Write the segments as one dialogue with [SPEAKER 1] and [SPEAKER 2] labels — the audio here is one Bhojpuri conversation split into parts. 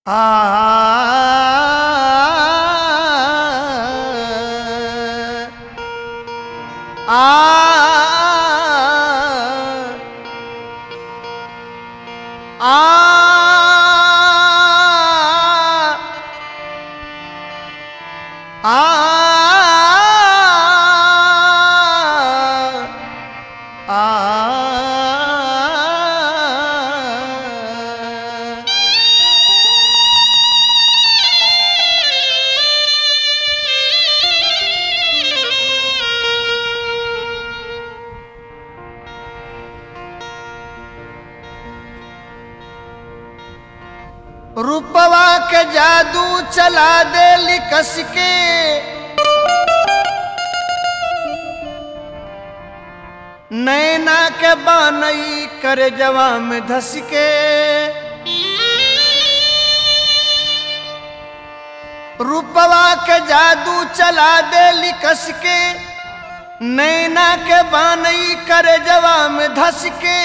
[SPEAKER 1] आ आ आ आ आ रूपवा के जादू चला दे लिकस के नैना के बनई करे जवा में धस के रूपवा के जादू चला दे लिकस के नैना के बनई करे जवा में धस के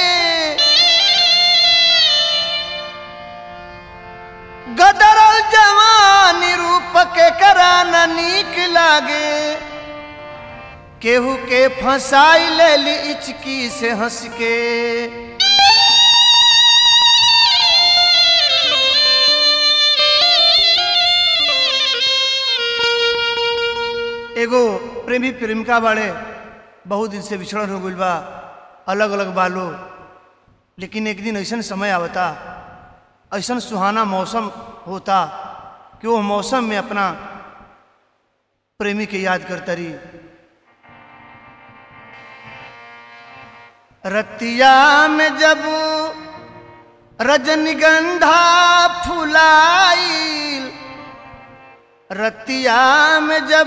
[SPEAKER 1] गदरल जवानी रूप के कराना नीक लागे केहू के फंसाई ले ली इचकी से हंस के एगो प्रेमी प्रेमिका बाड़े बहुत दिन से बिछड़न हो गइल बा अलग अलग बालो लेकिन एक दिन ऐसा समय आवता ऐसा सुहाना मौसम होता कि वो मौसम में अपना प्रेमी के याद करता रही रतिया में जब रजनीगंधा फुलाईल रतिया में जब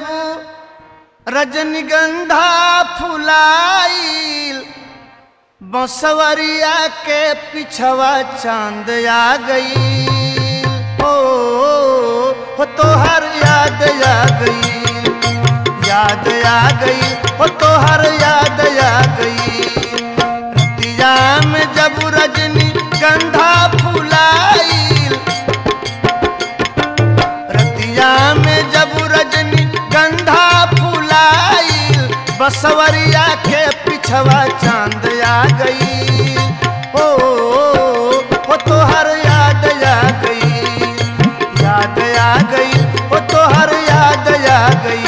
[SPEAKER 1] रजनीगंधा फुलाईल बसवरिया के पिछवा चांद आ गई ओ, हो तोहर याद आ गई याद आ गई हो तोहर याद आ गई रतिया में जब रजनी गंधा फुलाईल रतिया में जब रजनी गंधा फुलाईल बसवरिया के पिछवा चांद आ गई ओ, ओ तोहर याद आ गई याद आ गई ओ तोहर याद आ गई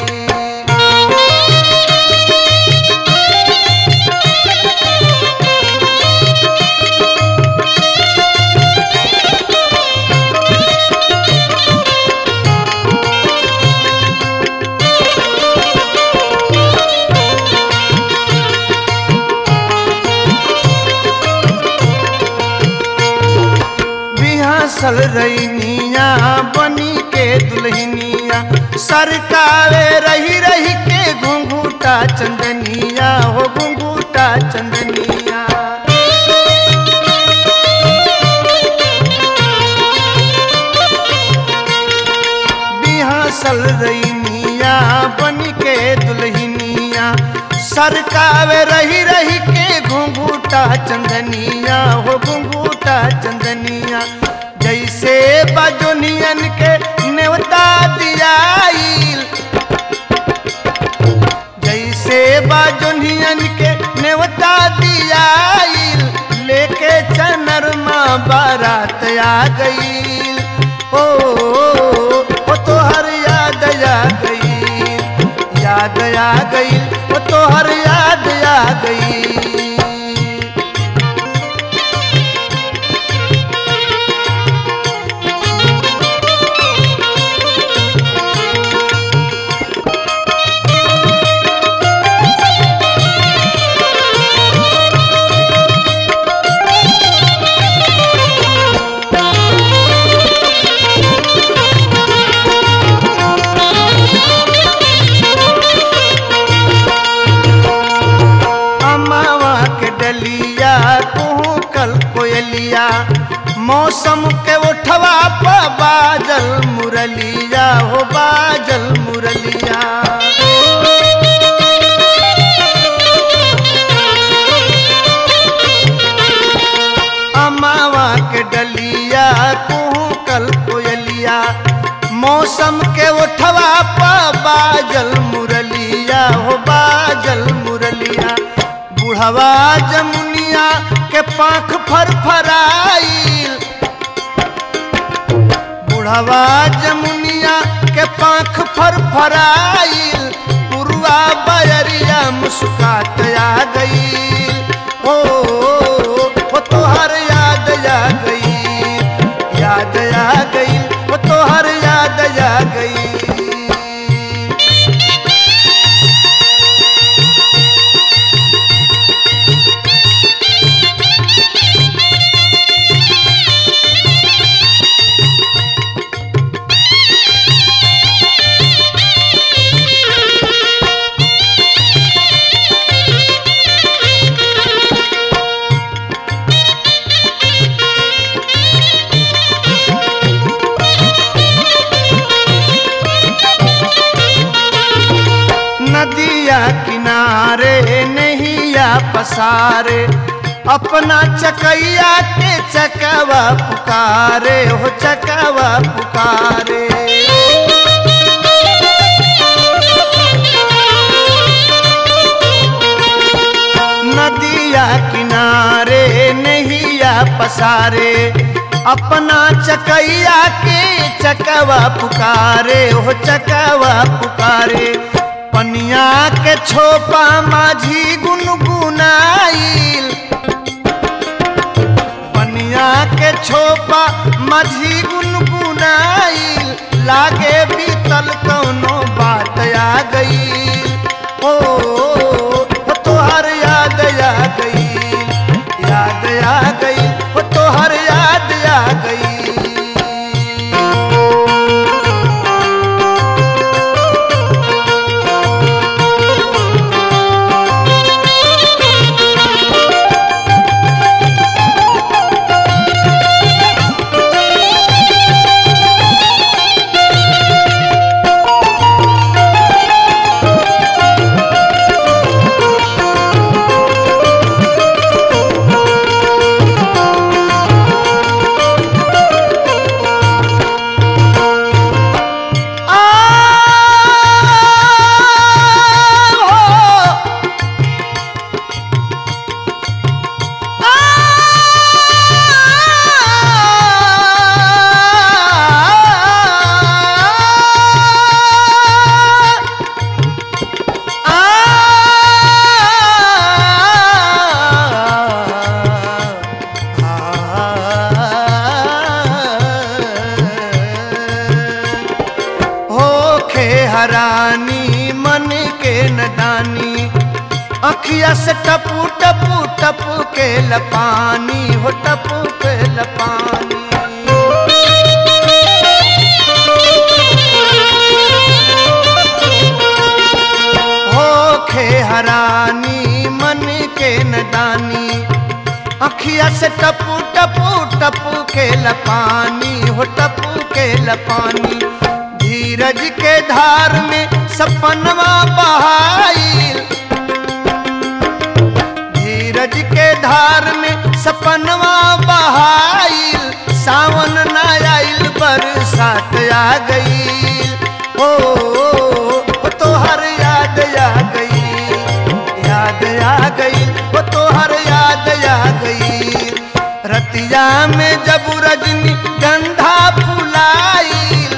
[SPEAKER 1] बिहासल रैनिया बनी के दुल्हनिया सरकावे रही रही के घुंघूटा चंदनिया हो घुंघूटा चंदनिया बिहासल रैनिया बनी के दुल्हनिया सरकावे रही रही के घुंघूटा चंदनिया हो घुंघूटा चंदनिया जैसे बजोनियन के नेवता दियाईल जैसे बजोनियन के नेवता दियाईल लेके चनरमा बारात आ गईल ओ, ओ तोहर याद आ गई याद आ गई ओ तोहर याद आ गई अमावा के डलिया तू कल कोयलिया मौसम के उठवा प बाजल मुरलिया हो बाजल मुरलिया अमावा के डलिया तू कुहू कल कोयलिया मौसम के उठवा पा बाजल मुरलिया हो बाजल मुरलिया बुढ़वा जमुनिया के पाख फरफराइल बुढ़वा जमुनिया के पाख फरफराइल पुरवा बयरिया मुस्कात आ गई ओ, ओ तोहर याद आ गई याद आ गई ओ तोहर याद आ गई नदिया किनारे नहिया पसारे अपना चकैया के चकवा पुकारे हो चकवा पुकारे नदिया किनारे नहिया पसारे अपना चकैया के चकवा पुकारे हो चकवा पुकारे पनिया के छोपा माझी गुनगुनाइल पनिया के छोपा माझी गुनगुनाइल लागे बीतल कौनो बात आ गई ओ, ओ तोहर याद आ गई याद आ गई ओ तोहर याद आ गई होखे हरानी मन के नदानी अखिया से टपू टपू टपू के लपानी हो टपू के लपानी होखे हरानी मन के नदानी अखिया से टपू टपू टपू के लपानी हो टपू के लपानी धीरज के धार में सपनवा बहाइल धीरज के धार में सपनवा बहाइल सावन न आइल बरसात आ गई ओ, ओ तोहर याद आ गई याद आ गई ओ तोहर याद आ गई रतिया में जब रजनी गंधा फुलाइल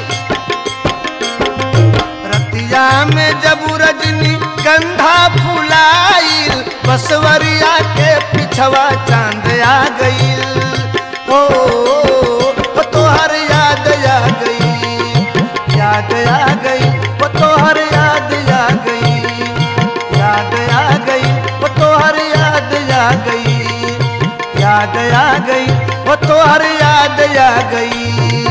[SPEAKER 1] रतिया में जब रजनी गंधा फुलाइल बसवरिया के पिछवा चांद आ गईल ओ, ओ तोहर याद आ गई याद आ गई ओ तोहर याद आ गई याद आ गई ओ तोहर याद आ गई याद आ गई ओ तोहर याद आ गई